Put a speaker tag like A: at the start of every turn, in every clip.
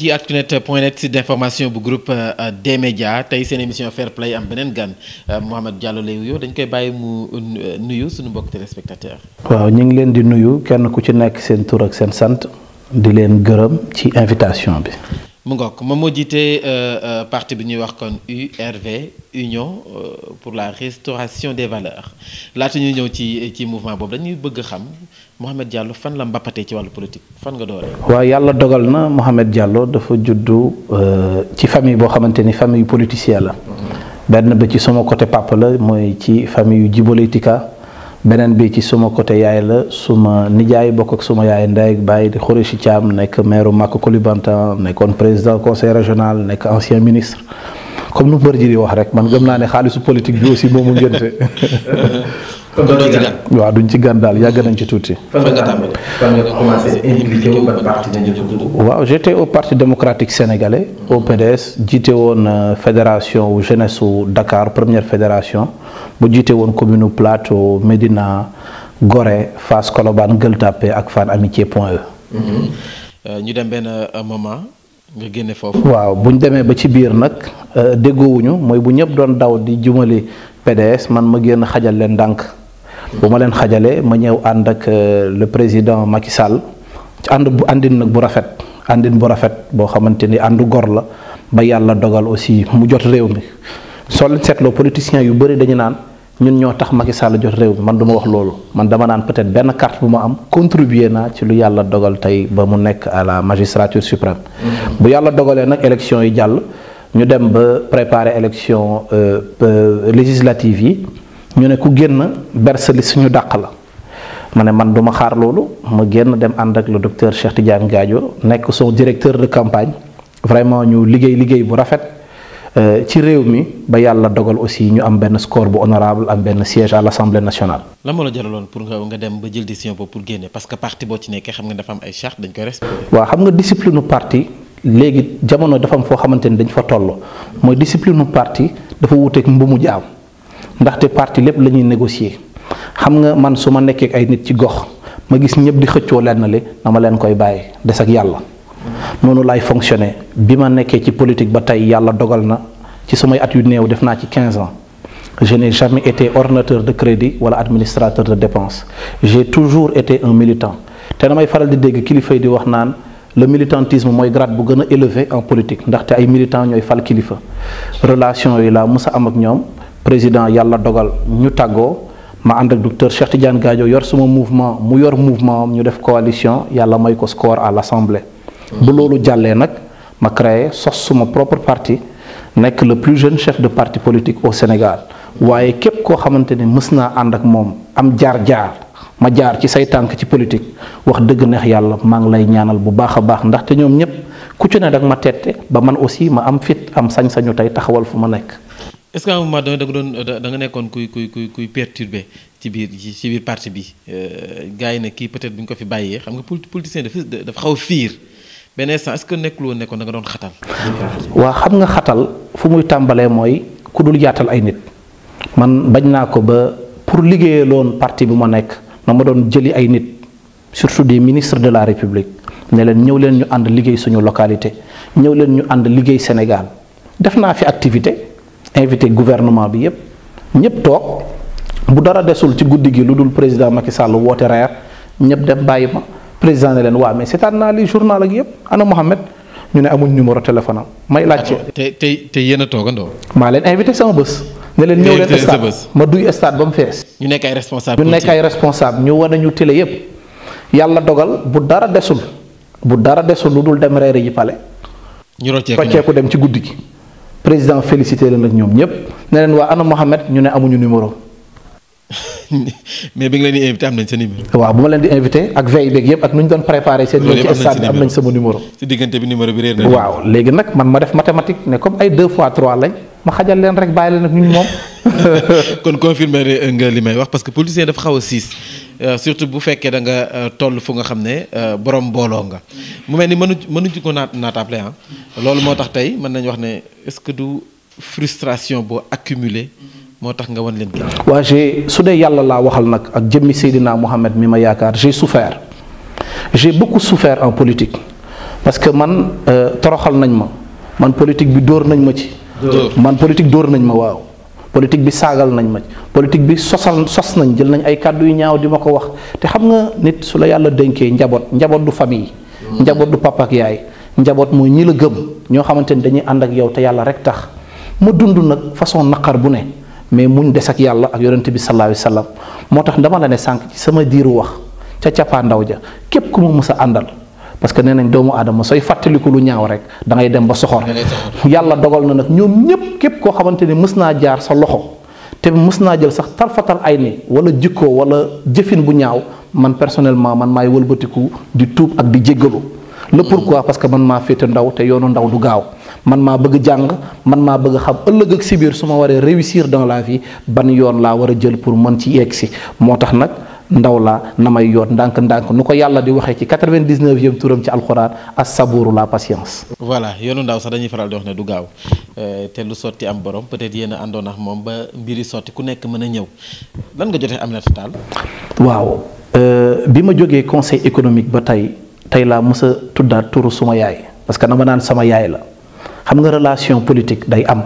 A: ci actunet point net site d'information bu groupe des médias tey seen émission fair play am beneen gan Mouhamed Diallo lay wuyoo dañ koy bàyyi mu nuyu suñu mbokk téléspectateur
B: waaw ñu ngi leen di nuyu kenn ku ci nekk seen tur ak seen sant di leen gërëm ci invitation bi.
A: mu ngoog moom moo jiite parti bi ñuy wax kon URV Union pour la restauration des valeurs laata ñuy ñëw ci ci mouvement boobu dañuy bëgg xam Mouhamed Diallo fan la mbappatee ci wàllu politique fan nga dooree.
B: waaw yàlla dogal na Mouhamed Diallo dafa juddu ci famille boo xamante ni famille politicien la. benn ba ci sama côté papa la mooy ci famille yu Djiboletika beneen bi ci suma côté yaay la suma nijaay bokk ak suma yaay ndey ak baay di Khoureychi Thiam nekk maire Maka Koulibantang nekkoon président conseil régional nekk ancien ministre comme lu mbër ji di wax rek man gëm naa ne xaalisu politique bi aussi moomu ngénte
A: kon doo ci gan.
B: waaw duñ ci gan daal yàgg nañ ci tuuti.
A: fan nga tàmbali fan nga commencé impliqué wu ban parti nga njëkk a dugg.
B: waaw j'étais au parti démocratique sénégalais au PDS jiite woon fédération jeunesse su Dakar première fédération bu jiite woon commune Plateau Médina Gorée Fass Colobane Gueule Tapée ak Fann Amitié Point
A: E. ñu dem benn moment nga génne foofu.
B: waaw bu ñu demee ba ci biir nag déggoowuñu mooy bu ñëpp doon daw di jumali PDS man ma génn xajal leen ndànk. bu ma leen xajalee ma ñëw ànd ak le président Macky Sall ci ànd bu àndin nag bu rafet àndin bu rafet boo xamante ni àndu gor la ba yàlla dogal aussi mu jot réew mi soo leen seetloo politiciens yu bëri dañu naan ñun ñoo tax Macky Sall jot réew mi man du ma wax loolu man dama naan peut-être benn carte bu ma am contribuer naa ci lu yàlla dogal tey ba mu nekk à la magistrature suprême. bu yàlla dogalee nag élection yi jàll ñu dem ba préparer élection législative yi. ñu ne ku génn bersali suñu dàq la ma ne man duma xaar loolu ma génn dem ànd ak le docteur Cheikh Tidiane Gadio nekk son directeur de campagne vraiment ñu liggéey liggéey bu rafet ci réew mi ba yàlla dogal aussi ñu am benn score bu honorable am benn siège à l'Assemblée nationale.
A: lan moo la jaraloon pour nga nga dem ba jël décision boobu pour génne parce que parti boo ci nekkee xam nga dafa am ay charte dañ koy respecté.
B: waaw xam nga discipline parti léegi jamono dafa am foo xamante ni dañ fa toll mooy discipline parti dafa wuuteeg mbumu jaam. ndaxte parti lépp la ñuy négocier xam nga man su ma nekkee ay nit ci gox ma gis ñëpp di xëccoo lenn li dama leen koy bàyyi des ak yàlla noonu laay fonctionner bi ma nekkee ci politique ba tey yàlla dogal na ci samay at yu néew def naa ci 15 ans je n'ai jamais été ordonnateur de crédit wala administrateur de dépense j'ai toujours été un militant te damay faral di dégg kilifa yi di wax naan le militantisme mooy grade bu gën a élevé en politique ndaxte ay militants ñooy fal kilifa relation yi laa mës a am ak ñoom. président yàlla dogal ñu tàggoo ma ànd ak docteur Cheikh Tidiane Gadio yor suma mouvement mu yor mouvement ñu def coalition yàlla may ko score à l'Assemblée. bu loolu jàllee nag ma créé sos suma propre parti nekk le plus jeune chef de parti politique au Sénégal waaye képp koo xamante ni mës naa ànd ak moom am jaar-jaar ma jaar ci say tànk ci politique wax dëgg neex yàlla maa ngi lay ñaanal bu baax a baax ndaxte ñoom ñépp ku ci ne dag ma tette ba man aussi ma am fit am sañ-sañu tey taxawal fu ma nekk.
A: est-ce que à un moment donné da nga doon da nga nekkoon kuy kuy kuy kuy perturbé ci biir ci biir parti bi gars yi ne kii peut-être bu ñu ko fi bàyyee xam nga politicien dafa dafa xaw a fiir benn instant est-ce que nekkul woon nekkoon da nga doon xatal.
B: waa xam nga xatal fu muy tàmbalee mooy ku dul yaatal ay nit man bañ naa ko ba pour liggéeyee loon parti bi ma nekk na ma doon jëli ay nit surtout des ministres de la République ne leen ñëw leen ñu ànd liggéey suñu localité ñëw leen ñu ànd liggéey Sénégal def naa fi activité. invité gouvernement bi yépp ñépp toog bu dara desul ci guddi gi lu dul président Macky Sall woote reer ñépp dem bàyyi ma président ne leen waa mais seetaan naa li journal ak yépp ana Mohamed ñu ne amuñ numéro téléphone am may laajte.
A: te te te yéen a toogandoo.
B: maa leen invité sama bés. ne leen ñëw leen stade ma duy stade ba mu fees.
A: ñu nekk ay responsable
B: ñu nekk ay responsable ñu wane ñu télé yépp yàlla dogal bu dara desul bu dara desul lu dul dem reeri ji pale.
A: ñu rocceeku
B: rocceeku dem ci guddi gi. président félicité leen ak ñoom ñëpp ne leen waa ana Mohamed ñu ne amuñu numéro.
A: mais bi nga leen di invité am nañ sa numéro.
B: waaw bu ma leen di invité ak veille beeg yëpp ak nu ñu doon préparé seen. ñëw ci stade am nañ sama numéro.
A: si diggante bi numéro bi réer na.
B: waaw léegi nag man ma def mathématique ne comme ay deux fois trois lañ ma xajal leen rek bàyyi leen ak ñun moom.
A: kon confirmer nga li may wax parce que politicien dafa xaw a siis surtout bu fekkee da nga toll fu nga xam ne borom mbooloo nga mu mel ni mënu mënuñu ko naat naatable ah loolu moo tax tey mën nañu wax ne est-ce que du frustration boo accumulé moo tax nga wan leen gi
B: waa j'ai su dee yàlla laa waxal nag ak jëmmi Seydina Mohamed mi ma yaakaar j'ai souffert j'ai beaucoup souffert en politique parce que man toroxal nañ ma man politique bi dóor nañ ma ci man politique dóor nañ ma waaw politique bi saagal nañ ma politique bi sosal sos nañ jël nañ ay kàddu yu ñaaw di ma ko wax te xam nga nit su la yàlla dénkee njaboot njaboot du famille njaboot du papa ak yaay njaboot mooy ñi la gëm ñoo xamante ni dañuy ànd ak yow te yàlla rek tax ma dund nag façon naqar bu ne mais muñ des ak yàlla ak yonente bi sallallahu alayhi wasallam moo tax dama la ne sànq ci sama diiru wax ca capaa ndaw ja képp ku ma mës a àndal parce que nee nañ doomu aadama sooy fàttaliku lu ñaaw rek da ngay dem ba soxor yàlla dogal na nag ñoom ñépp képp koo xamante ni mës naa jaar sa loxo te mës naa jël sax tarfatal ay ni wala jikko wala jëfin bu ñaaw man personnellement man maay wëlbatiku di tuub ak di jéggalu le pourquoi parce que man maa féete ndaw te yoonu ndaw du gaaw man maa bëgg jàng man maa bëgg xam ëllëg ak si biir su ma waree réussir dans la vie ban yoon laa war a jël pour mën ci yegg si moo tax nag ndaw laa na may yoon ndànk-ndànk nu ko yàlla di waxee ci 99e turam ci alxuraan as saburu la patience.
A: voilà yoonu ndaw sax dañuy faral di wax ne du gaaw te lu sotti am borom peut-être yéen a àndoon ak moom ba mbiri sotti ku nekk mën a ñëw lan nga jotee Aminata Tall.
B: waaw bi ma jógee conseil économique ba tey tey laa mës a tuddaat turu suma yaay parce que dama naan sama yaay la xam nga relation politique day am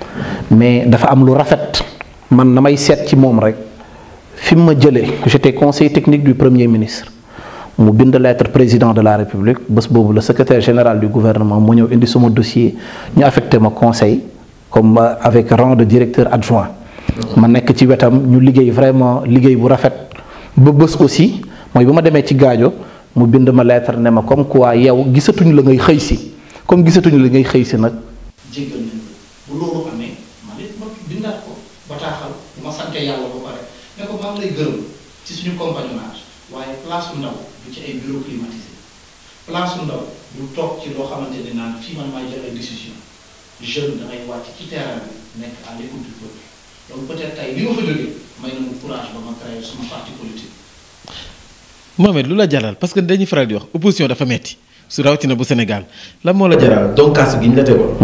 B: mais dafa am lu rafet man na may seet ci moom rek. fi mu ma jëlee j'étais conseiller technique du premier ministre mu bind lettre président de la république bés boobu le secrétaire général du gouvernement mu ñëw indi suma dossier ñu affecté ma conseil comme avec rang de directeur adjoint ma nekk ci wetam ñu liggéey vraiment liggéey bu rafet ba bés aussi mooy bu ma demee ci gaajo mu bind ma lettre ne ma comme quoi yow gisatuñu la ngay xëy si comme gisatuñu la ngay xëy si nag jéggal nañ bu loolu amee man it ma bindaat ko bataaxal bu ma sante yàlla ba pare ne ko maa ngi lay gërëm ci suñu compagnonnage waaye place su ndaw du ci ay bureau climatisé place su ndaw du toog ci loo xamante ne naan fii man maay jël ay décision jeune da ngay wàcc ci terrain bi nekk à l'écoute du peuple donc peut-être tey li ma fa jógee may na mu courage ba ma créer suma parti politique.
A: Mohamed lu la jaral parce que dañuy faral di wax opposition dafa metti su rawatina bu Sénégal lan moo la jaral donc kaasu gi ñu la tegoon.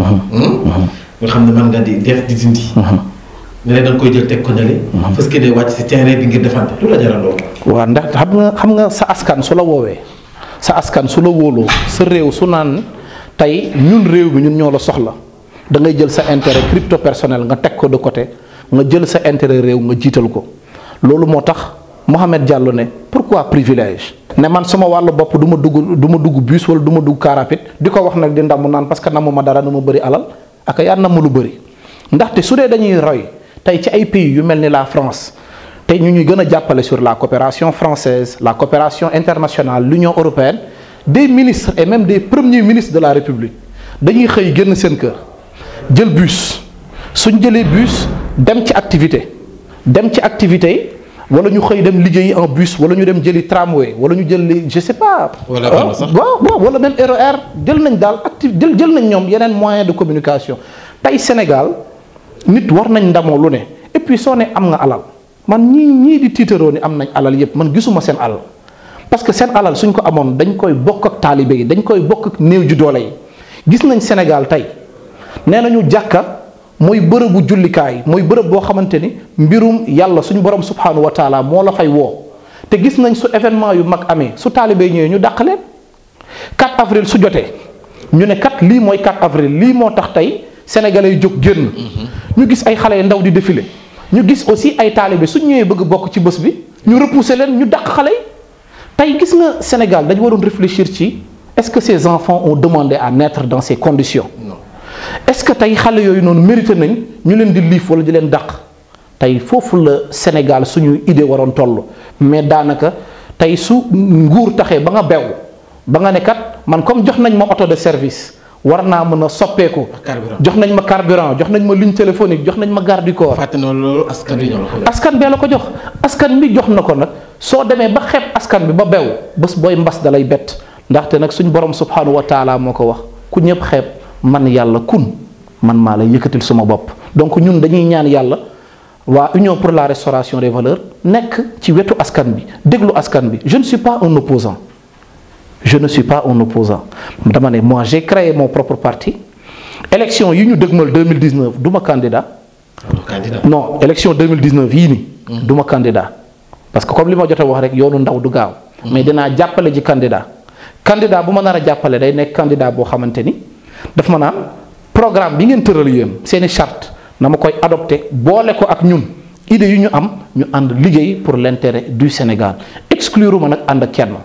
A: nga xam ne mën nga di def di dindi. ne da nga koy jël teg ko ñale. parce que day wàcc si terrain bi ngir defante lu la jaral loolu.
B: waaw ndax xam nga xam nga sa askan su la woowee sa askan su la wóoloo sa réew su naan tey ñun réew bi ñun ñoo la soxla da ngay jël sa intérêt crypto personnel nga teg ko de côté nga jël sa intérêt réew nga jiital ko loolu moo tax Mohamed Diallo ne pourquoi privilège. ne man sama wàllu bopp du ma dugg du ma dugg bus wala du ma dugg car rapide di ko wax nag di ndamu naan parce que namu ma dara na ma bëri alal ak yaa namu lu bëri ndaxte su dee dañuy roy. tey ci ay pays yu mel ni la France tey ñu ñuy gën a jàppale sur la coopération française la coopération internationale l'Union européenne des ministres et même des premiers ministres de la République dañuy xëy génn seen kër jël bus suñ jëlee bus dem ci activité dem ci activité wala ñu xëy dem liggéeyi en bus wala ñu dem jëli tramway wala ñu jël je sais pas.
A: wala am sax
B: waaw waaw wala même RER jël nañ daal active jël jël nañ ñoom yeneen moyen de communication tey Sénégal. nit war nañ ndamoo lu ne et puis soo ne am nga alal man ñii ñii di tiitaroo ni am nañ alal yépp man gisuma seen alal parce que seen alal suñ ko amoon dañ koy bokk ak taalibe yi dañ koy bokk ak néew ju doole yi gis nañ Sénégal tey nee nañu jàkka mooy bërëbu jullikaay mooy bërëb boo xamante ni mbirum yàlla suñu borom subhanahu wa taala moo la fay woo te gis nañ su événement yu mag amee su taalibe ñëwee ñu dàq leen 4 avril su jotee ñu ne kat lii mooy 4 avril lii moo tax tey sénégalais yi jóg génn ñu gis ay xale yu ndaw di défilé ñu gis aussi ay taalibe suñ ñëwee bëgg bokk ci bés bi ñu repousser leen ñu dàq xale yi tey gis nga Sénégal dañu waroon réfléchir ci est-ce que ces enfants ont demandé à naître dans ces conditions
A: non
B: est-ce que tey xale yooyu noonu mérité nañ ñu leen di liif wala di leen dàq tey foofu la Sénégal suñu idée waroon toll mais daanaka tey su nguur taxee ba nga bew ba nga ne kat man comme jox nañ ma auto de service war naa mën a soppeeku
A: carburant.
B: jox nañ ma carburant jox nañ ma ligne téléphonique jox nañ ma garde du corps
A: fàtte na loolu askan wi ñoo la ko jox.
B: askan bee la ko jox askan bi jox na ko nag soo demee ba xeeb askan bi ba bew bés booy mbas dalay bett ndaxte nag suñ borom subhanahu wa taala moo ko wax ku ñëpp xeeb man yàlla kun man maa lay yëkkatil suma bopp donc ñun dañuy ñaan yàlla waa union pour la restauration des valeurs nekk ci wetu askan bi déglu askan bi je ne suis pas un opposant je ne suis pas un opposant dama ne moi j'ai créé mon propre parti élection yi ñu dëgmal 2019 du ma candidat
A: Loolu candidat.
B: non élection 2019 yii nii. du ma candidat parce que comme li ma jot a wax rek yoonu ndaw du gaaw. mais dinaa jàppale ji candidat. candidat bu ma nar a jàppale day nekk candidat boo xamante ni daf ma naan programme bi ngeen tëral yéen seeni charte na ma koy adopté boole ko ak ñun idée yu ñu am ñu ànd liggéey pour l'intérêt du Sénégal exclure ma nag ànd ak kenn.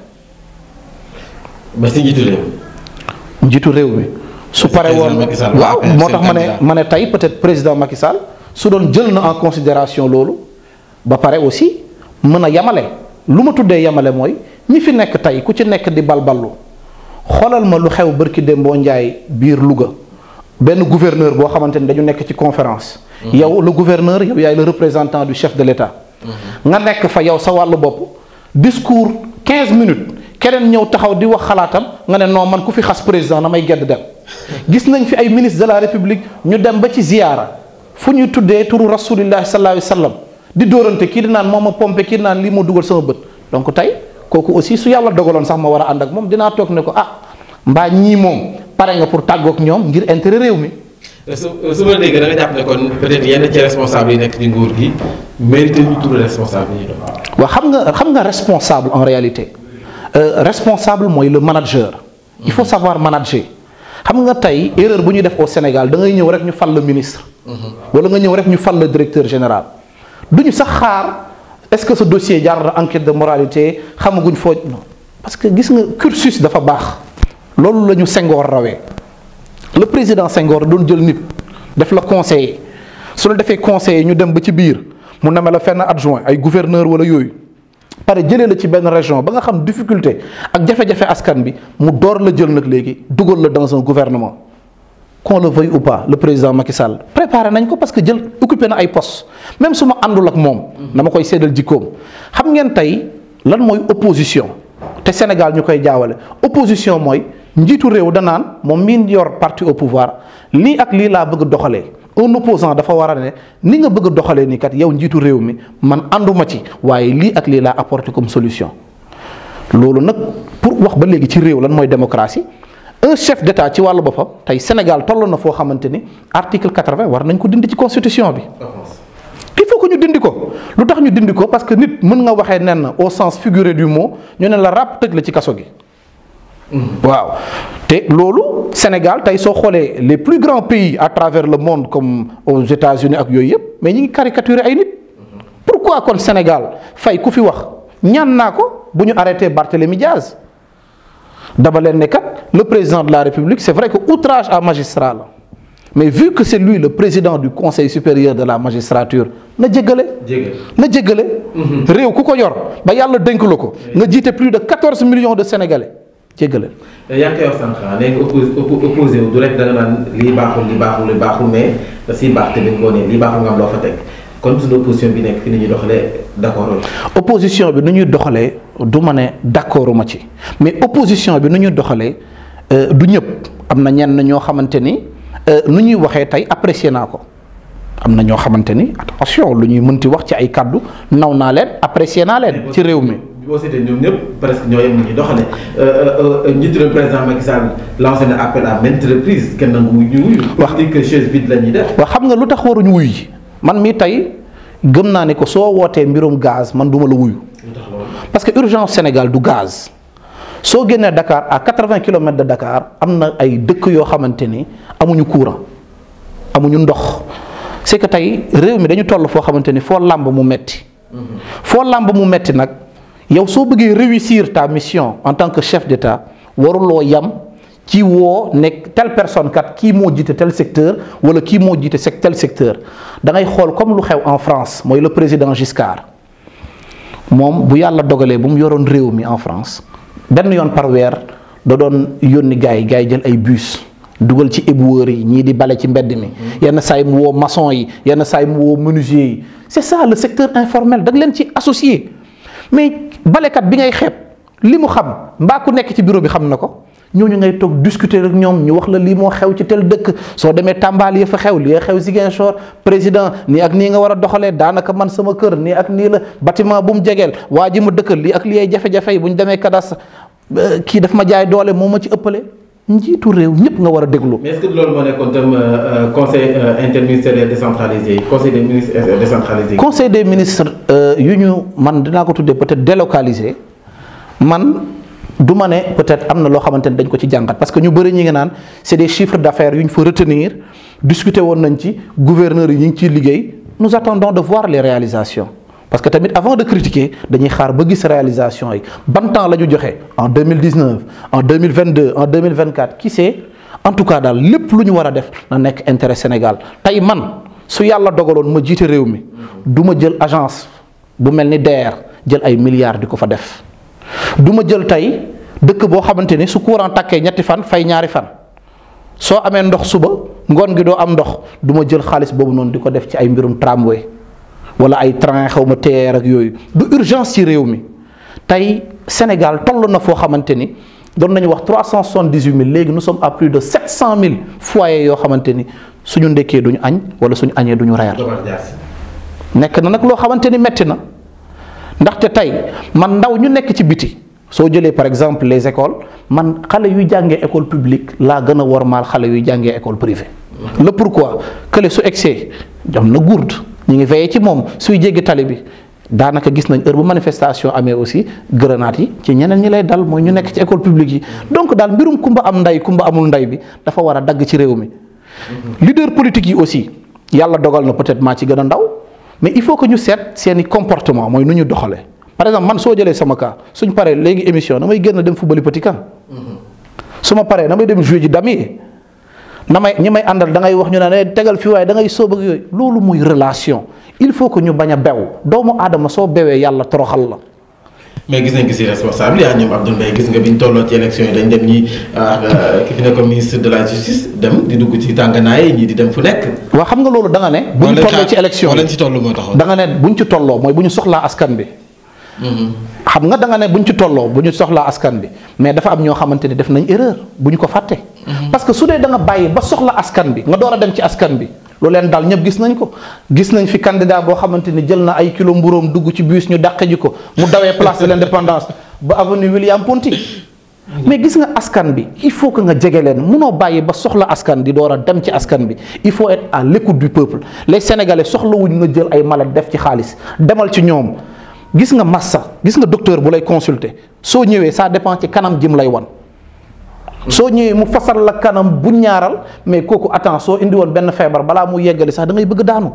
A: ba si njiitu réew.
B: njiitu réew mi. su paree woon waaw moo tax ma ne ma ne tey peut-être président Macky Sall su doon jël na en considération loolu ba pare aussi mën a yamale lu ma tuddee yamale mooy ñi fi nekk tey ku ci nekk di balballu xoolal ma lu xew bërki Dembo Ndiaye biir Louga benn gouverneur boo xamante ni dañu nekk ci conférence. yow le gouverneur yow yaay le représentant du chef de l'État. nga nekk fa yow sa wàllu bopp discours 15 minutes. keneen ñëw taxaw di wax xalaatam nga ne non man ku fi xas président damay gedd dem gis nañ fi ay ministre de la république ñu dem ba ci ziyaara fu ñuy tuddee turu rasulillahi sallallahu alayhi wa sallam di dóorante kii di naan moom ma pompé kii di naan lii moo dugal sama bët donc tey kooku aussi su yàlla dogaloon sax ma war a ànd ak moom dinaa toog ne ko ah mbaa ñii moom pare nga pour tàggoog ñoom ngir intérêt réew mi.
A: su su ma dégg da nga jàpp ne kon peut-être yenn ci responsable yi nekk ci nguur gi mérité ñu tudd responsable yi ñu doon.
B: waaw xam nga xam nga responsable en réalité. Euh, responsable mooy le manager. il faut savoir manager. xam nga tey erreur bu ñu def au Sénégal da ngay ñëw rek ñu fal le ministre. wala nga ñëw rek ñu fal le directeur général. du ñu sax xaar est-ce que ce dossier jaar na enquête de moralité xamaguñ foo non parce que gis nga cursus dafa baax. loolu la ñu Senghor rawee le président Senghor doon jël nit def la conseiller su la defee conseiller ñu dem ba ci biir mu neme la fenn adjoint ay gouverneur wala yooyu. pare jëlee la ci benn région ba nga xam difficulté ak jafe-jafe askan bi mu door la jël nag léegi dugal la dans un gouvernement qu'on le veuille ou pas le président Macky Sall préparé nañ ko parce que jël occupé na ay postes même su ma àndul ak moom. dama koy séddal jikkoom. xam ngeen tey lan mooy opposition te Sénégal ñu koy jaawale opposition mooy njiitu réew danaan moom miin yor parti au pouvoir lii ak lii laa bëgg doxalee. un opposant dafa war a ne ni nga bëgg a doxalee ni kat yow njiitu réew mi man ànduma ci waaye lii ak lii laa apporté comme solution loolu nag pour wax ba léegi ci réew lan mooy démocratie un chef d'état ci wàllu boppam tey Sénégal toll na foo xamante ni article quatre-vingt war nañ ko dindi ci constitution bi. il faut que ñu dindi ko lu tax ñu dindi ko parce que nit mën nga waxee nen au sens figuré du mot ñu ne la ràpp tëj la ci kaso gi. waaw te loolu Sénégal tey soo xoolee les plus grands pays à travers le monde comme aux États-Unis ak yooyu yëpp mais ñu ngi caricaturer ay nit pourquoi kon Sénégal fay ku fi wax ñaan naa ko bu ñu arrêté Barthélémy Diaz dama leen ne kat le président de la République c'est vrai que outrage à magistrat la mais vu que c'est lui le président du Conseil supérieur de la magistrature na jéggale na jéggale réew ku ko yor ba yàlla dénk la ko nga jiite plus de 14 millions de Sénégalais jéggale
A: yaa ngi koy wax sànq nee nga opposé opposé wu du rek da nga naan lii baaxul lii baaxul lii baaxul mais da siy baax tamit ngoo ne lii baaxul nga am loo fa teg kon suñu opposition bi nekk fi ni ñuy doxalee d'accord
B: opposition bi nu ñuy doxalee du ma ne d'accord ma ci mais opposition bi nu ñuy doxalee du ñëpp am na ñenn ñoo xamante ni nu ñuy waxee tey apprécier naa ko am na ñoo xamante ni attention lu ñuy mënti wax ci ay kàddu naw naa leen apprécier naa leen ci réew mi.
A: boo seetee ñoom ñëpp presque ñoo yem ni ñuy doxalee njiitu réew président Macky Sall lancé na appel à maintes reprises kenn nangu ñu wuyu. wax di que chaise vide la ñuy def.
B: waaw xam nga lu tax waruñu wuyu ji man mii tey gëm naa ne ko soo wootee mbirum gaz man duma la wuyu. parce que urgence Sénégal du gaz. soo génnee Dakar à 80 kilomètres de Dakar am na ay dëkk yoo xamante ni amuñu courant amuñu ndox c'est que tey réew mi dañu toll foo xamante ni foo làmb mu metti foo làmb mu metti nag yow soo bëggee réussir ta mission en tant que chef d'État waruloo yam ci woo nekk telle personne kat kii moo jiite tel secteur wala kii moo jiite sec tel secteur da ngay xool comme lu xew en France mooy le président Giscard moom bu yàlla dogalee bu mu yoroon réew mi en France benn yoon par weer da doon yónni gars yi gars yi jël ay bus dugal ci éboueurs yi ñii di bale ci mbedd mi yenn saa yi mu woo maçon yi yenn saa yi mu woo menuisier yi c'est ça le secteur informel da nga leen ci associé mais balekat bi ngay xeeb li mu xam mbaa ku nekk ci bureau bi xam na ko ñooñu ngay toog discuter ak ñoom ñu wax la lii moo xew ci tel dëkk soo demee Tamba yi fa xew lii xew Ziguinchor président nii ak nii nga war a doxalee daanaka man sama kër nii ak nii la bâtiment bu mu jegeel waa ji ma dëkkal lii ak lii ay jafe-jafe yi bu ñu demee cadastre kii daf ma jaay doole moo ma ci ëppale njiitu réew ñëpp nga war a déglu.
A: mais est-ce que loolu moo nekkoon tam conseil interministériel décentralisé conseil des ministres décentralisé.
B: conseil des ministres yu ñu man dinaa ko tuddee peut-être délocalisé man du ma ne peut-être am na loo xamante ne dañ ko ci jàngat parce que ñu bëri ñi nga naan c'est des chiffres d'affaires yu ñu fa retenir discuter woon nañ ci gouverneurs yi ñu ngi ciy liggéey nous attendons de voir les réalisations parce que tamit avant de critiquer dañuy xaar ba gis réalisation yi ban temps la ñu joxe en 2019 en 2022 en 2024 qui sait en tout cas daal lépp lu ñu war a def na nekk intérêt Sénégal tey man su yàlla dogaloon ma jiite réew mi du ma jël agence bu mel ni DER jël ay milliards di ko fa def du ma jël tey dëkk boo xamante ni su courant takkee ñetti fan fay ñaari fan soo amee ndox suba ngoon gi doo am ndox du ma jël xaalis boobu noonu di ko def ci ay mbirum tramway wala ay train xaw ma TER ak yooyu du urgence ci réew mi tey Sénégal toll na foo xamante ni doon nañu wax trois cent soixante-dix-huit mille léegi nous sommes à plus de sept cent mille foyers yoo xamante ni suñu ndekkee duñu añ wala suñu añee duñu reer nekk na nag loo xamante ni metti na ndaxte tey man ndaw ñu nekk ci biti soo jëlee par exemple les écoles man xale yuy jàngee école publique laa gën a wormaal xale yuy jàngee école privée le pourquoi kële su egsee am na gourde ñu ngi veillé ci moom suy jéggi tali bi daanaka gis nañ heure bu manifestation amee aussi grenade yi ci ñeneen ñi lay dal mooy ñu nekk ci école publique yi donc daal mbirum kumba am nday kumba amul nday bi dafa war a dagg ci réew mi leader politique yi aussi yàlla dogal na peut-être maa ci gën a ndaw mais il faut que ñu seet seeni comportement mooy nu ñu doxalee par exemple man soo jëlee sama cas suñ paree léegi émission damay génn dem football petit camp su ma paree damay dem jouer ji damier na may ñi may àndal da ngay wax ñu ne tegal fi waaye da ngay sóob ak yooyu loolu muy relation il faut que ñu bañ a bew doomu aadama soo bewee yàlla toroxal la.
A: mais gis nañ gis responsable yaa ñoom Abdoul Mbaye gis nga bi ñu tolloo ci élection yi dañ dem ñi ki fi nekkoon ministre de la justice dem di dugg ci tànganaay ñii di dem fu nekk.
B: waa xam nga loolu da nga ne. bu ñu tolloo ci élection
A: yi ci toll moo taxoon.
B: da nga ne bu ñu ci tolloo mooy bu ñu soxlaa askan bi. xam nga da nga ne bu ñu ci tolloo bu ñu soxlaa askan bi mais dafa am ñoo xamante ni def nañ erreur bu ñu ko fàtte. parce que su dee da nga bàyyi ba soxla askan bi nga door a dem ci askan bi. lu leen daal ñëpp gis nañ ko gis nañ fi candidat boo xamante ni jël na ay kilo mburóom dugg ci bus ñu dàqe ji ko mu dawee place de l'indépendance ba avenue William Ponty mais gis nga askan bi il faut que nga jege leen munoo bàyyi ba soxla askan di door a dem ci askan bi il faut être à l'écoute du peuple les sénégalais soxlawuñ nga jël ay malade def ci xaalis demal ci ñoom gis nga massa gis nga docteur bu lay consulter soo ñëwee ça dépend ci kanam jim lay wan soo ñëwee mu fasal la kanam bu ñaaral mais kooku attends soo indi woon benn feebar balaa mu yeggali sax da ngay bëgg daanu.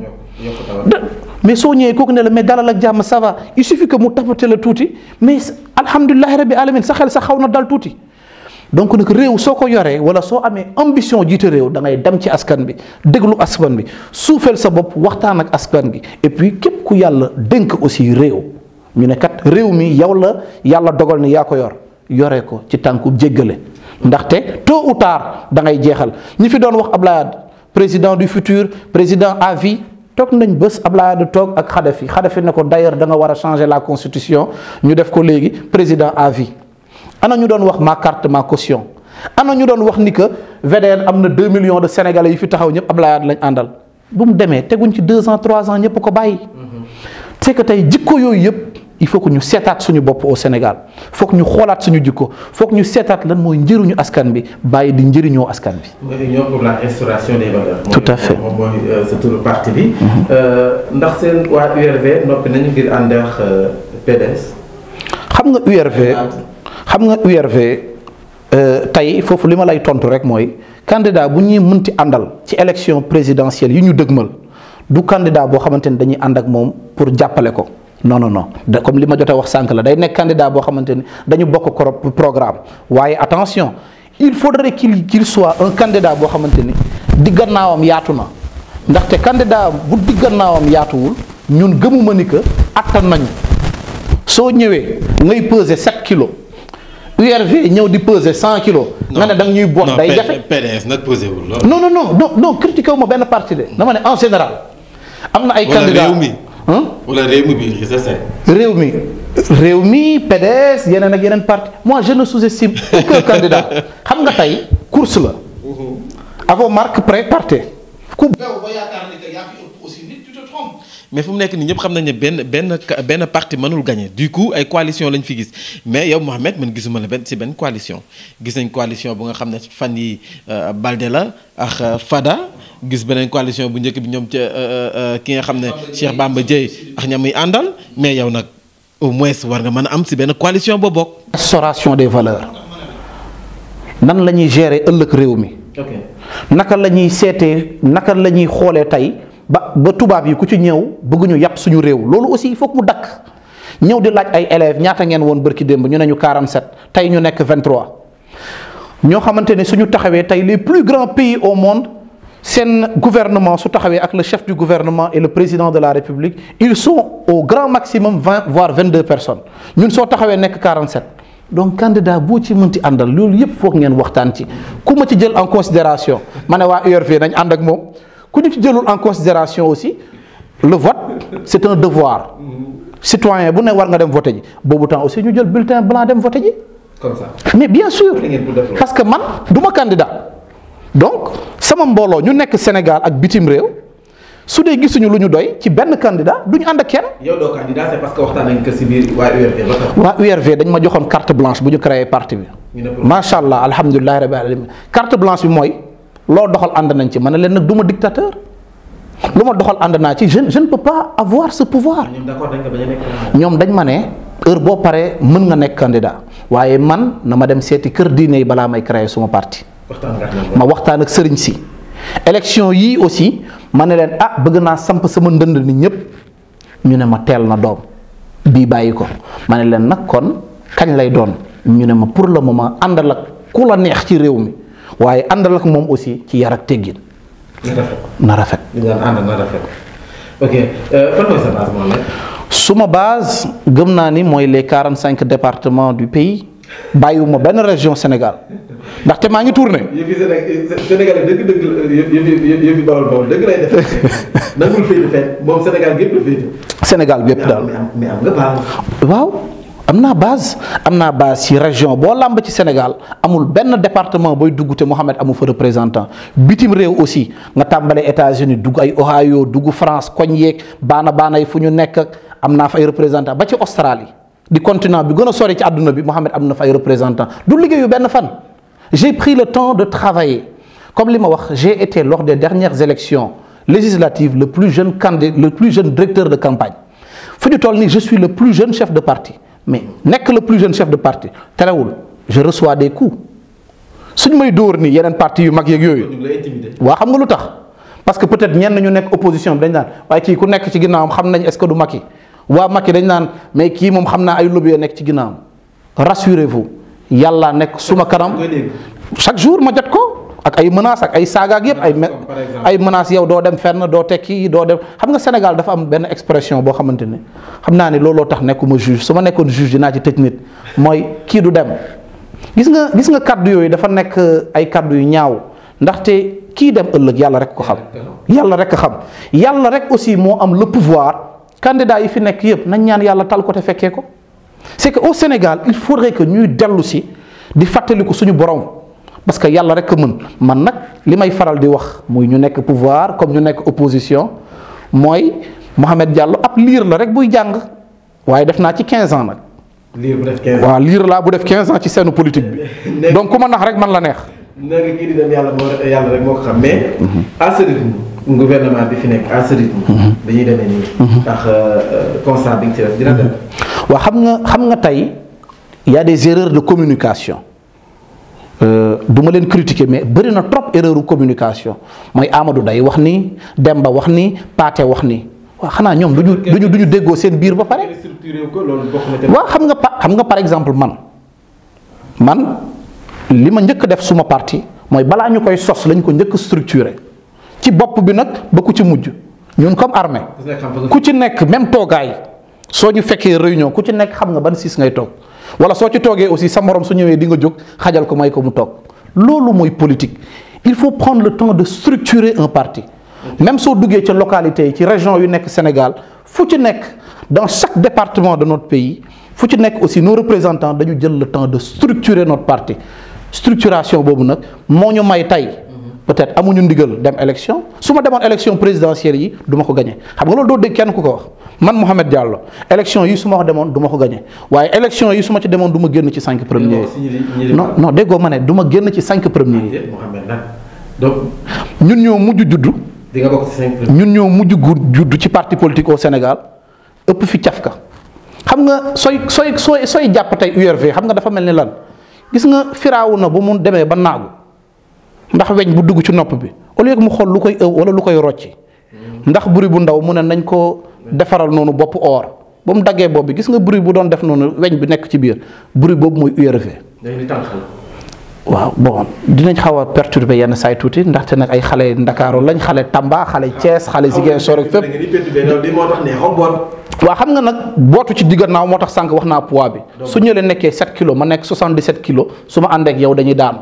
B: mais soo ñëwee kooku ne la mais dalal ak jàmm ça va il suffit que mu tapate la tuuti mais alhamdulilah rabbi alamin sa xel sa xaw na dal tuuti. donc nag réew soo ko yoree wala soo amee ambition jiite réew da ngay dem ci askan bi déglu askan bi suufeel sa bopp waxtaan ak askan bi et puis képp ku yàlla dénk aussi réew ñu ne kat réew mi yow la yàlla dogal ni yaa ko yor yoree ko ci tànku jéggale. ndaxte tôt ou tard da ngay jeexal ñi fi doon wax Ablaye président du futur président à vie toog nañ bés Ablaye toog ak Kadhafi Kadhafi ne ko d'ailleurs da nga war a changer la constitution ñu def ko léegi président à vie ana ñu doon wax ma carte ma caution ana ñu doon wax ni que VDN am na 2 millions de sénégalais yi fi taxaw ñëpp Ablaye lañ àndal bu mu demee teguñ ci 2 ans 3 ans ñëpp ko bàyyi. c'est que tey jikko yooyu yëpp. il faut que ñu seetaat suñu bopp au Sénégal foog ñu xoolaat suñu jikko foog ñu seetaat lan mooy njëriñu askan bi bàyyi di njëriñoo askan bi.
A: mooy union pour la restauration des valeurs.
B: tout à fait
A: moom mooy sa turu parti bi. ndax seen waa URV noppi nañu ngir ànd ak PDS.
B: xam nga URV. xam nga URV tey foofu li ma lay tontu rek mooy candidat bu ñuy mënti àndal ci élection présidentielle yi ñu dëgmal du candidat boo xamante ni dañuy ànd ak moom pour jàppale ko. non non non de comme li ma jotee wax sànq la day nekk candidat boo xamante ni dañu bokk programme waaye attention il faudrait qu'il qu'il soit un candidat boo xamante ni diggannaawam yaatu na ndaxte candidat bu diggannaawam yaatuwul ñun gëmuma ni que attan nañu soo ñëwee ngay peser 7 kilos URV ñëw di peser 100 kilos. nga ne da nga ñuy boot day jafe
A: PDS nag pesé wul lool.
B: non non non non non critiqué wu ma benn parti de dama ne en général. am na ay candidats
A: wala réew mi. wala réew mi bi c'est ça.
B: réew mi réew mi PDS yeneen ak yeneen parti moi je ne sous-estime aucun candidat xam nga tey course la. avant marque pré partez. ku beew ba yaakaar ni que yaa fi ëpp aussi nit tu te trompes.
A: mais fu mu nekk nii ñëpp xam nañ ne benn benn benn parti mënul gagner du coup ay coalition lañ fi gis mais yow Mohamed man gisuma la benn ci benn coalition gis nañ coalition bu nga xam ne fan yi Balde la ak Fada gis beneen coalition bu njëkk bi ñoom ca ki nga xam ne Cheikh Bamba Dièye ak ña muy àndal mais yow nag au moins war nga mën a am si benn coalition boo bokk.
B: restauration des valeurs nan la ñuy gérer ëllëg réew mi naka la ñuy seetee naka la ñuy xoolee tey ba ba tubaab yi ku ci ñëw bëgguñu yàpp suñu réew loolu aussi il faut que mu dakk ñëw di laaj ay élèves ñaata ngeen woon bërki démb ñu ne ñu 47 tey ñu nekk 23 ñoo xamante ne suñu taxawee tey les plus grands pays au monde seen gouvernement su taxawee ak le chef du gouvernement et le président de la république ils sont au grand maximum 20 voire 22 personnes ñun soo taxawee nekk 47 donc candidat boo ci mënti àndal loolu yëpp foog ngeen waxtaan ci ku ma ci jël en considération ma ne waa URV nañ ànd ak moom ku ñu ci jëlul en considération aussi le vote c'est un devoir citoyen bu ne war nga dem voter ji boobu temps aussi ñu jël bulletin blanc dem voter ji
A: comme ça.
B: mais bien sûr
A: ngeen pour def loolu.
B: parce que man du ma candidat donc sama mbooloo ñu nekk Sénégal ak bitim réew su dee gisuñu lu ñu doy ci benn candidat du ñu ànd ak kenn.
A: yow doo candidat c'est parce que waxtaan nañ ko si biir waa URD ba tax.
B: waa URV dañ ma joxoon carte blanche bu ñu créé parti bi.
A: ñu ne pour-
B: macha allah alhamdulilah rabbil alamin carte blanche bi mooy loo doxal ànd nañ ci ma ne leen nag du ma dictateur lu ma doxal ànd naa ci je je ne peux pas avoir ce pouvoir.
A: ñoom d'accord dañ ko bañ a nekk.
B: ñoom dañ ma ne heure boo paree mën nga nekk candidat waaye man na ma dem seeti kër diine yi balaa may créer suma parti.
A: waxtaan nga ak ñoom.
B: ma waxtaan ak sëriñ si élection yii aussi ma ne leen ah bëgg naa samp sama ndënd ni ñëpp ñu ne ma teel na doom bii bàyyi ko ma ne leen nag kon kañ lay doon ñu ne ma pour le moment àndal ak ku la neex ci réew mi waaye àndal ak moom aussi ci yar ak teggin
A: na rafet.
B: na rafet.
A: li nga ànd na rafet. ok fan mooy sa base moom la.
B: suma base gëm naa ni mooy les quarante cinq départements du pays bàyyiwuma benn région Sénégal ndaxte maa ngi tourné.
A: yëfi Sénégal Sénégalais dëgg-dëgg yëfi yëfi Bawol Bawol dëgg lay def nangul féete fenn moom Sénégal gépp la féete.
B: Sénégal bi yëpp daal.
A: mais am mais am nga base.
B: waaw am naa base am naa base ci région boo làmb ci Sénégal amul benn département booy dugg te Mohamed amu fa représentant bitim réew aussi nga tàmbalee États-Unis dugg ay Ohio dugg France koñ yeeg baana baana yi fu ñu nekk ak am naa fa ay représentant ba ci Australie di continent bi gën a sori ci àdduna bi Mohamed am na fa ay représentant du liggéeyu benn fan j'ai pris le temps de travailler comme li ma wax j'ai été lors des dernières élections législatives le plus jeune candidat le plus jeune directeur de campagne fu ñu toll nii je suis le plus jeune chef de parti mais nekk le plus jeune chef de parti terewul je reçois des coups suñ may dóor nii yeneen parti yu mag yeeg yooyu
A: ñu ngi lay intimider.
B: waa xam nga lu tax parce que peut-être ñenn ñu nekk opposition bi dañ naan waaye kii ku nekk ci ginnaawam xam nañ est-ce que du Macky waa Macky dañ naan mais kii moom xam naa ay lobby nekk ci ginnaawam rassurez-vous yàlla nekk suma kanam
A: koy dégg.
B: chaque jour ma jot ko ak ay menaces ak ay saaga ak yëpp ay me-
A: Comme par exemple.
B: ay menaces yow doo dem fenn doo tekki doo dem xam nga Sénégal dafa am benn expression boo xamante ne xam naa ni looloo tax nekkuma juge su ma nekkoon juge dinaa ci tëj nit mooy kii du dem gis nga gis nga kaddu yooyu dafa nekk ay kaddu yu ñaaw ndaxte kii dem ëllëg yàlla rek ko xam yàlla rek ko xam yàlla rek aussi moo am le pouvoir candidat yi fi nekk yëpp nañ ñaan yàlla tal ko te fekkee ko c'est que au Sénégal il faudrait que ñuy dellu si di fàttaliku suñu borom parce que yàlla rek a mën man nag li may faral di wax muy ñu nekk pouvoir comme ñu nekk opposition mooy Mohamed Diallo ab liir la rek buy jàng waaye def naa ci 15 ans nag
A: lii bu def 15 ans.
B: waaw liir laa bu def 15 ans ci seenu politique bi donc ku ma nax rek man la neex.
A: na nga kii di dem yàlla moo yàlla rek moo ko xam mais. à ce rythme gouvernement bi fi nekk à ce rythme. dañuy demee nii. ndax constat bi nga ci def dina dem.
B: waaw xam nga xam nga tey y a des erreurs de communication du ma leen critiquer mais bëri na trop erreur de communication mooy Amadou day wax ni Demba wax ni Paate wax ni waaw xanaa ñoom du ñu du ñu du ñu déggoo seen biir ba pare.
A: structuré ko loolu bokk na ci.
B: waaw xam nga pa xam nga par exemple man man li ma njëkk def suma parti mooy balaa ñu koy sos lañ ko njëkk structuré ci bopp bi nag ba ku ci mujj ñun comme armée
A: ku nekk xam fa nga
B: ku ci nekk même toogaay soo ñu fekkee réunion ku ci nekk xam nga ban siis ngay toog wala soo ci toogee aussi sa morom su ñëwee di nga jóg xajal ko may ko mu toog loolu mooy politique il faut prendre le temps de structurer un parti même soo duggee ca localité yi ci région yu nekk Sénégal fu ci nekk dans chaque département de notre pays fu ci nekk aussi nos représentants dañu jël le temps de structurer notre parti structuration boobu nag moo ñu may tey peut-être amuñu ndigal dem élection su ma demoon élection présidentielle yi du ma ko gagné xam nga loolu doo dégg kenn ku ko wax man Mouhamed Diallo élection yi su ma ko demoon du ma ko gagné waaye élection yi su ma ci demoon du ma génn ci cinq premiers yi non non déggoo ma ne du ma génn ci cinq premiers yi
A: Mouhamed nag donc
B: ñun ñoo mujj juddu
A: di nga bokk ci cinq
B: ñun ñoo mujj gu juddu ci parti politique au Sénégal ëpp fi cafka xam nga sooy sooy sooy sooy jàpp tey URV xam nga dafa mel ni lan gis nga firaawu na bu mu demee ba naagu ndax weñ bu dugg ci nopp bi au lieu que mu xool lu koy ëw wala lu koy rocci ndax buri bu ndaw mu ne nañ ko defaral noonu bopp or ba mu daggee bopp bi gis nga buri bu doon def noonu weñ bi nekk ci biir buri boobu mooy URV. waaw bon dinañ xaw a perturber yenn saay tuuti ndaxte nag ay xale Ndakaaru lañ xale Tamba xale Thiès xale Ziguinchor ak fépp. waaw xam nga nag bootu ci diggannaaw moo tax sànq wax naa poids bi su ñëlee nekkee 7 kilos ma nekk 77 kilos su ma ànd ak yow dañuy daanu.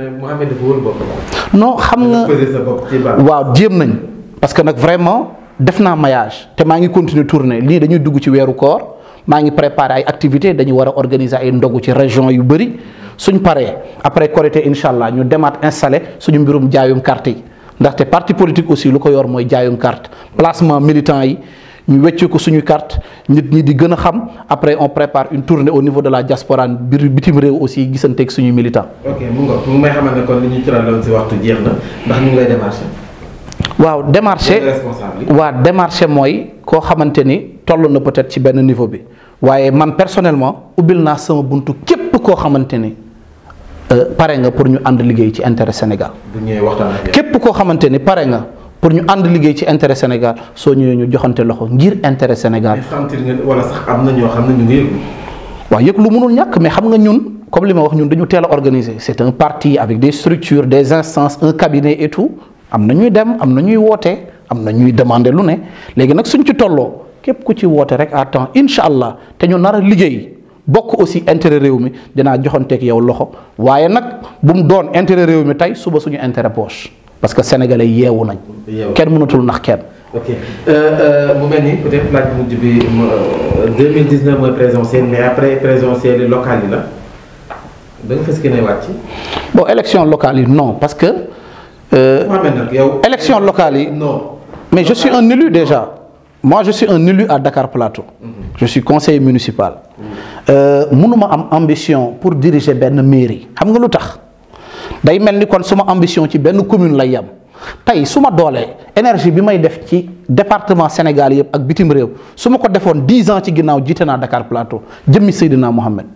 B: non xam nga waaw jéem nañ parce que nag vraiment def naa maillage te maa ngi continuer tourner lii dañuy dugg ci weeru koor maa ngi préparer ay activités dañuy war a organiser ay ndogu ci région yu bëri suñ paree après Korité incha allah ñu demaat installé suñu mbirum jaayum carte yi ndaxte parti politique aussi lu ko yor mooy jaayum carte placement militant yi. ñu wecce ko suñu carte nit ñi di gën a xam après on prépare une tournée au niveau de la diaspora biir bitim réew aussi gisanteeg suñu militant.
A: ok mu nga mu may xamal ne kon li ñu tëraloon si waxtu jeex na ndax ñu ngi lay démarché.
B: waaw démarché waa démarché mooy koo xamante ni toll na peut-être ci benn niveau bi waaye man personnellement ubbil naa sama buntu képp koo xamante ni pare nga pour ñu ànd liggéey ci intérêt Sénégal.
A: bu ñëwee waxtaan ak
B: képp koo xamante ni pare nga. pour ñu ànd liggéey ci intérêt Sénégal soo ñëwee ñu joxante loxo ngir intérêt Sénégal.
A: sentir nga wala sax am na ñoo xam ne ñu ngi yëg.
B: waaw yëg lu mënul ñàkk mais xam nga ñun comme li ma wax ñun dañu teel a organiser c'est un parti avec des structures des instances un cabinet et tout am na ñuy dem am na ñuy woote am na ñuy demander lu ne léegi nag suñ ci tolloo képp ku ci woote rek à temps incha allah te ñu nar a liggéey bokk aussi intérêt réew mi dinaa joxanteeg yow loxo waaye nag bu mu doon intérêt réew mi tey suba suñu intérêt poche. parce que sénégalais yeewu nañ. kenn mënatul nax kenn.
A: ok mu mel ni peut-être laaj bu mujj bi 2019 mooy présidentielle mais après présidentielle locale yi la da nga fas yéene wàcc.
B: bon élection locale yi non parce que.
A: nag yow.
B: élection locale yi.
A: non.
B: mais je suis un élu déjà. moi je suis un élu à Dakar Plateau. je suis conseiller municipal. mënuma am ambition pour diriger benn mairie xam nga lu tax. day mel ni kon suma ambition ci benn commune lay yem tey su ma doolee énergie bi may def ci département Sénégal yëpp ak bitim réew su ma ko defoon dix ans ci ginnaaw jiite naa Dakar Plateau jëmmi Seydina Mohamed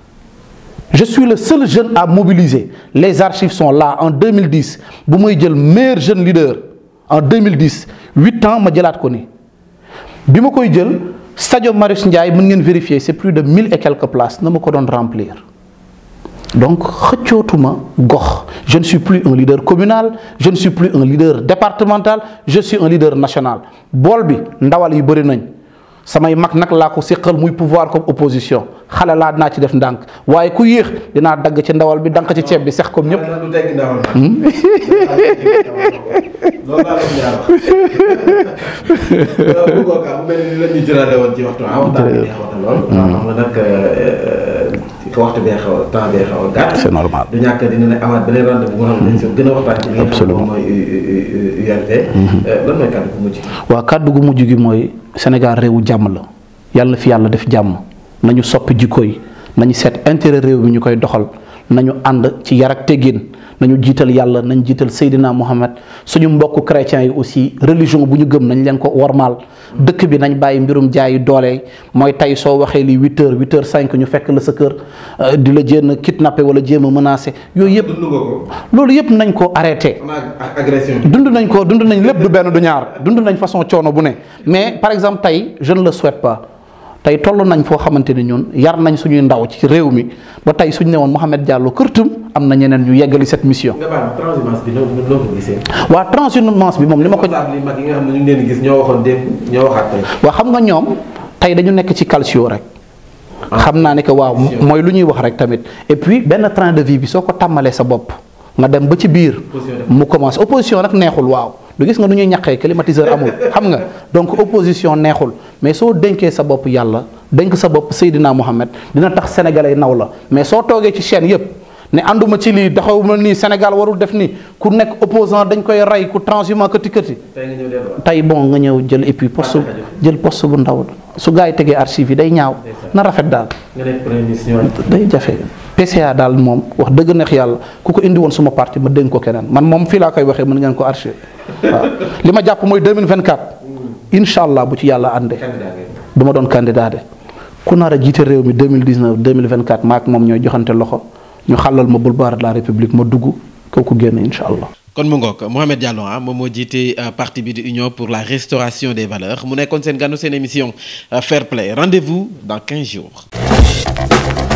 B: je suis le seul jeune à mobiliser les archives sont là en 2010 bu may jël meilleur jeune leader en 2010 huit ans ma jëlaat ko ni bi ma koy jël stade Marius Ndiaye mën ngeen vérifier c'est plus de mille et quelques places na ma ko doon remplir donc xëccootuma gox je ne suis plus un leader communal je ne suis plus un leader départemental je suis un leader national bool bi ndawal yi bëri nañ samay mag nag laa ko séqal muy pouvoir comme opposition xale laa dinaa ci def ndànk waaye ku yéex dinaa dagg ci ndawal bi dank ci ceeb bi sex comme ñëpp.
A: du tegg ndawal loolu laa leen jaar wax bu ko mu mel ni la ñu jëlaale woon ci waxtu ah waxtaan bi neexoon na lool. xam nga nag waxtu bee xaw a temps bee xaw a gàtt.
B: c'est normal
A: du ñàkk dina ne amaat beneen rendez-vous bu nga xam ne dañ si gën a waxtaan ci li nga xam ne moom mooy URT. lan mooy kàddu gu mujj.
B: waaw kàddu gu mujj gi mooy Sénégal réewu jàmm la yàlla na fi yàlla def jàmm nañu soppi jikko yi nañu seet intérêt réew mi ñu koy doxal nañu ànd ci yar ak teggin nañu jiital yàlla nañ jiital Seydina Mohamed suñu mbokk chrétiens yi aussi religion bu ñu gëm nañ leen ko wormaal dëkk bi nañ bàyyi mbirum jaayi doole mooy tey soo waxee lii huit heures huit heures cinq ñu fekk la sa kër di la jéem a kidnappé wala jéem a menacé yooyu yëpp.
A: dund nga ko.
B: loolu yëpp nañ ko arrêté.
A: agression
B: dund nañ ko dund nañ lépp du benn du ñaar dund nañ façon coono bu ne mais par exemple tey je ne le souhaite pas. tey toll nañ foo xamante ni ñun yar nañ suñuy ndaw ci réew mi ba tey suñ ne woon Mouhamed Diallo kërtum am na ñeneen ñu yeggali cette mission.
A: nga baal transhumance bi noo noo ko gisee.
B: waa transhumance bi moom li ma ko.
A: responsable yi mag yi nga xam ne ñu ngi leen di gis ñoo waxoon démb ñoo waxaat tey.
B: waa xam nga ñoom tey dañu nekk ci calcio rek. xam naa ne que waaw mooy lu ñuy wax rek tamit et puis benn train de vie bi soo ko tàmmalee sa bopp nga dem ba ci biir. mu commencé opposition nag neexul waaw. du gis nga nu ñuy ñaqee climatiseur amul xam nga donc opposition neexul mais soo dénkee sa bopp yàlla dénk sa bopp Seydina Mohamed dina tax sénégalais naw la mais soo toogee ci chaîne yépp ne ànduma ci lii doxawuma nii Sénégal warul def nii ku nekk opposant dañ koy rey ku transhumant këti këti tey bon nga ñëw jël et puis poste jël poste bu ndaw su gars yi tegee archive yi day ñaaw na rafet daal day jafe PCA daal moom wax dëgg neex yàlla ku ko indi woon suma parti ma dénk ko keneen man moom fii laa koy waxee mën ngeen ko archive waaw li ma jàpp mooy 2024 incha allah bu ci yàlla àndee du ma doon candidat de ku nar a jiite réew mi 2019 2024 maak moom ñooy joxante loxo ñu xàllal ma boulevard de la république ma dugg kooku génn incha allah.
A: kon mu ngoog Mohamed Diallo ah moom moo jiite parti bi di Union pour la restauration des valeurs mu nekkoon seen gànnu seen émission Fair Play rendez-vous dans 15 jours.